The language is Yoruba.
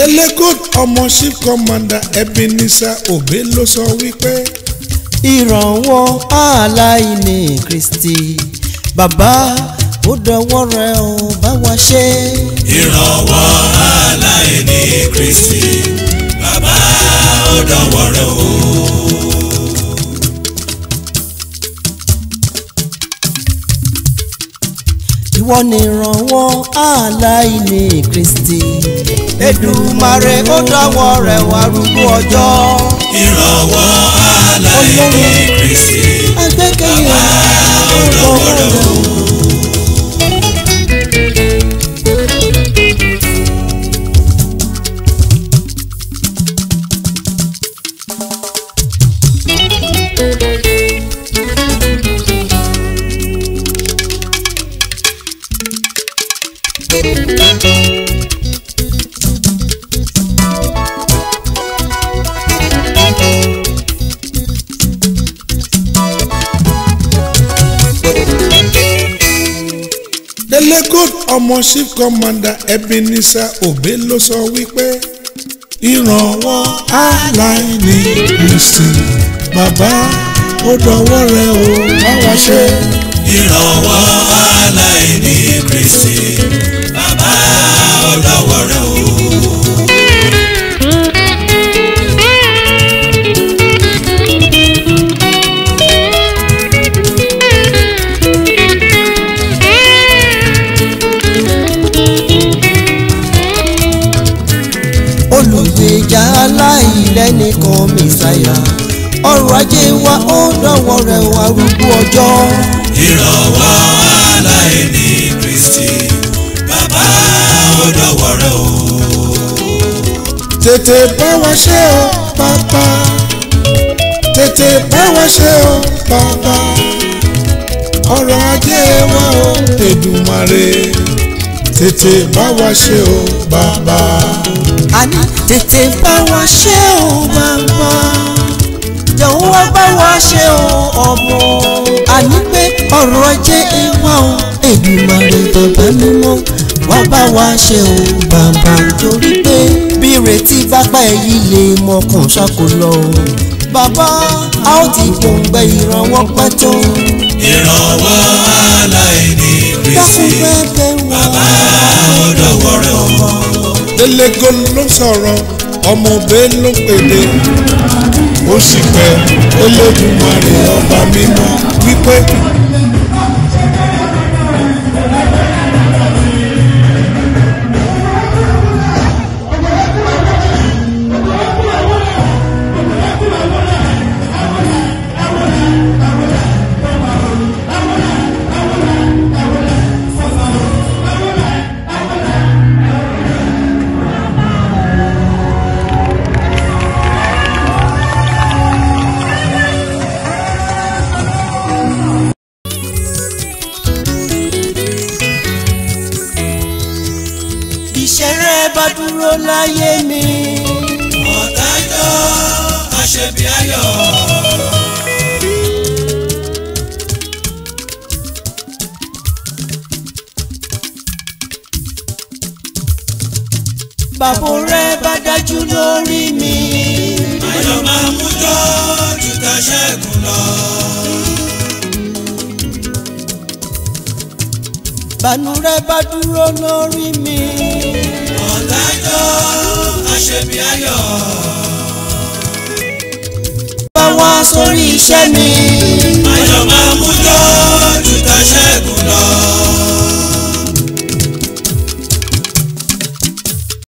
Delegold ọmọ chief commander Ebenezer Obey ló sọ wípé ìrànwọ́ aláìní Kristi bàbá ó dọwọ́ rẹ ó bá wa ṣe. ìrànwọ́ aláìní Kristi bàbá ó dọ̀wọ́ rẹ̀ o. ìwọ ni ìrànwọ́ aláìní Kristi Èdùmàrè ó dọwọ́ rẹ wá rúgbó ọjọ́. ìrànwọ́ aláìní Kristi agbẹ́kẹ̀lé ó dọ̀wọ́ rẹ̀ o. Delegold ọmọ chief commander Ebenezer Obey ló sọ wípé ìrànwọ́ aláìní Kristi bàbá ó dọwọ́ rẹ o bá wa ṣe. ìrànwọ́ aláìní Kristi bàbá ó dọ̀wọ́ rẹ̀ o. olùgbèjà aláìlẹ́nìkan mẹ́sàyà ọrọ̀ ajé wa ó dọ̀wọ́ rẹ wá rúgbó ọjọ́. ìrànwọ́ aláìní Kristi bàbá ó dọ̀wọ́ rẹ̀ o. tètè bá wa ṣe o bàbá tètè bá wa ṣe o bàbá ọrọ̀ ajé wa o Èdùmàrè tètè bá wa ṣe o bàbá. àní tètè bá wa ṣe o bàbá jọ̀wọ́ wá bá wa ṣe o ọmọ àní pé ọrọ̀ ajé wa o Èdùmàrè bàbá mímọ́ wá bá wa ṣe o bàbá torí pé bí ìrètí bá pẹ́ yìí lè mọkàn ṣàkó lọ o bàbá a ó ti gbòǹgbẹ ìrànwọ́ pẹ́ tó ìrànwọ́ aláìní dákun Kristi bẹ́ẹ̀ bàbá wá. ó dọ̀wọ́ rẹ̀ o. Delegold ló sọ̀rọ̀ ọmọ Obey ló pèdè ó sì pẹ́ Olódùmarè ọba mímọ́ wípé. ìṣeré bá dúró láyé mi. ọ̀dájọ́ àṣẹbí ayọ̀. bàbá rẹ bá dájú lórí mi. ayọ̀ máa mú jọ jùtà ṣẹ́gun lọ. bànú rẹ bá dúró lórí mi. ọ̀dájọ́ àṣẹbí ayọ̀. bá wá sórí iṣẹ́ mi.